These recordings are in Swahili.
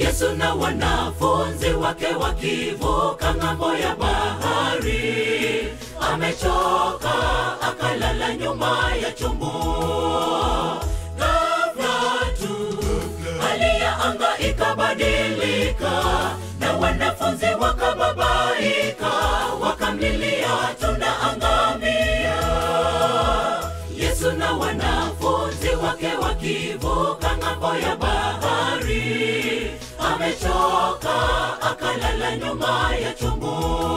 Yesu na wanafunzi wake wakivuka ng'ambo ya bahari, amechoka akalala nyuma ya chombo. Ghafla tu hali ya anga ikabadilika, na wanafunzi wakababaika, wakamlilia tunaangamia. Yesu na wanafunzi wake wakivuka ng'ambo ya bahari, amechoka akalala nyuma ya chombo.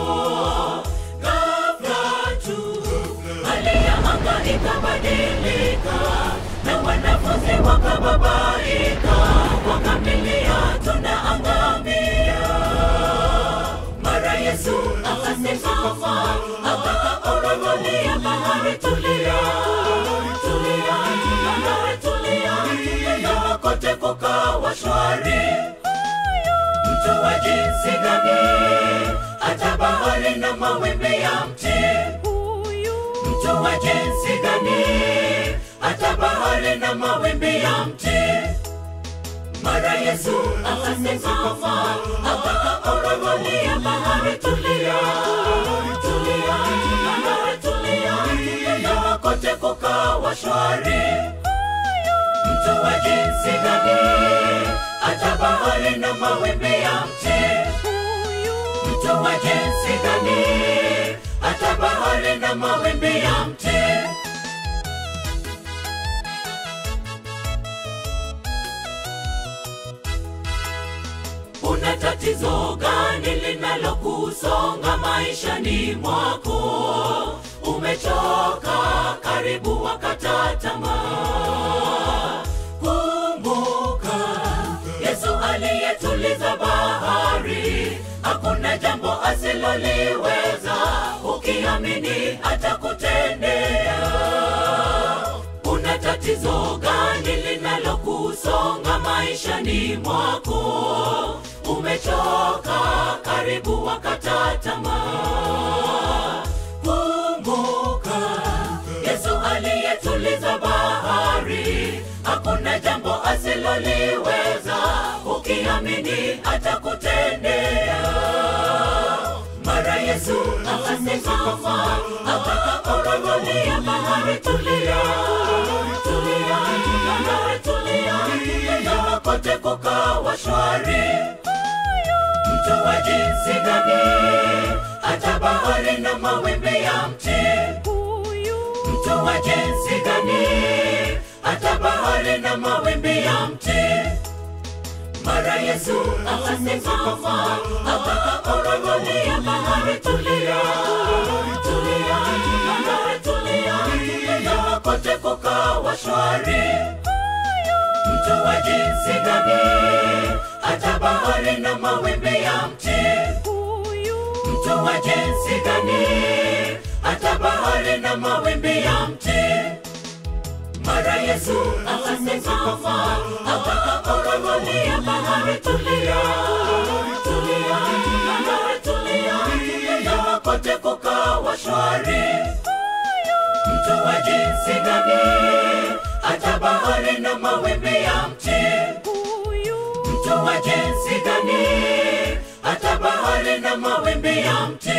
Ghafla tu hali ya anga ikabadilika, na wanafunzi wakababaika, wakamlilia tunaangamia. Mara Yesu akasimama, akaorogolia bahari, tulia, tulia, bahari tulia, na kote kukawa shwari. Mtu wa jinsi gani hata bahari na mawimbi ya mti? Mtu wa jinsi gani hata bahari na mawimbi ya mti? Mara Yesu akasimama, akaorogolia bahari, tulia, tulia, bahari tulia, na kote kukawa shwari. Mtu wa jinsi gani hata bahari na mawimbi ya mti? Mtu wa jinsi gani hata bahari na mawimbi ya mti? Una tatizo gani linalokusonga maishani mwako? Umechoka, karibu wakata tamaa. Kumbuka Yesu aliyetuliza bahari, hakuna jambo asiloliweza. Ukiamini atakutendea. Una tatizo gani linalokusonga maishani mwako? Umechoka, karibu wakata tamaa. Kumbuka Yesu aliyetuliza bahari, hakuna jambo asiloliweza. Ukiamini atakutendea. Mara Yesu akasimama, akaorogolia bahari, tulia, tulia, bahari tulia, na kote kukawa shwari. Mtu wa jinsi gani hata bahari na mawimbi ya mti? Mtu wa jinsi gani hata bahari na mawimbi ya mti? Mara Yesu akasimama, akaorogolia bahari, tulia, tulia, bahari tulia, na kote kukawa shwari. Mtu wa jinsi gani hata bahari na mawimbi ya mti? Mtu wa jinsi gani hata bahari na mawimbi ya mti? Mara Yesu akasimama, akaorogolia bahari, tulia, tulia, bahari tulia, na kote kukawa shwari. Mtu wa jinsi gani hata bahari na mawimbi ya mti? Mtu wa jinsi gani hata bahari na mawimbi ya mti?